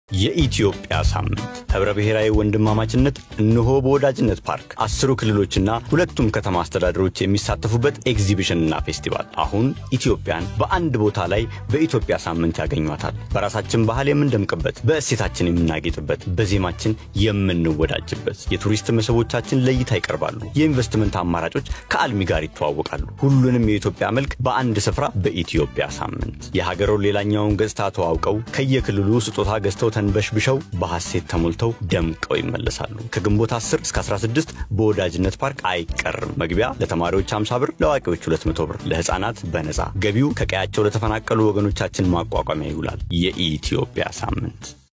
የኢትዮጵያ ሳምንት ህብረ ብሔራዊ ወንድማማችነት እነሆ በወዳጅነት ፓርክ አስሩ ክልሎችና ሁለቱም ከተማ አስተዳደሮች የሚሳተፉበት ኤግዚቢሽንና ፌስቲቫል አሁን ኢትዮጵያን በአንድ ቦታ ላይ በኢትዮጵያ ሳምንት ያገኟታል። በራሳችን ባህል የምንደምቅበት፣ በእሴታችን የምናጌጥበት፣ በዜማችን የምንወዳጅበት፣ የቱሪስት መስህቦቻችን ለእይታ ይቀርባሉ። የኢንቨስትመንት አማራጮች ከአልሚ ጋር ይተዋወቃሉ። ሁሉንም የኢትዮጵያ መልክ በአንድ ስፍራ በኢትዮጵያ ሳምንት የሀገሩን ሌላኛውን ገጽታ ተዋውቀው ከየክልሉ ስጦታ ገዝተው ተንበሽብሸው በሐሴት ተሞልተው ደምቀው ይመለሳሉ። ከግንቦት 10 እስከ 16 በወዳጅነት ፓርክ አይቀርም። መግቢያ ለተማሪዎች 50 ብር፣ ለአዋቂዎች 200 ብር፣ ለህፃናት በነፃ ገቢው ከቀያቸው ለተፈናቀሉ ወገኖቻችን ማቋቋሚያ ይውላል። የኢትዮጵያ ሳምንት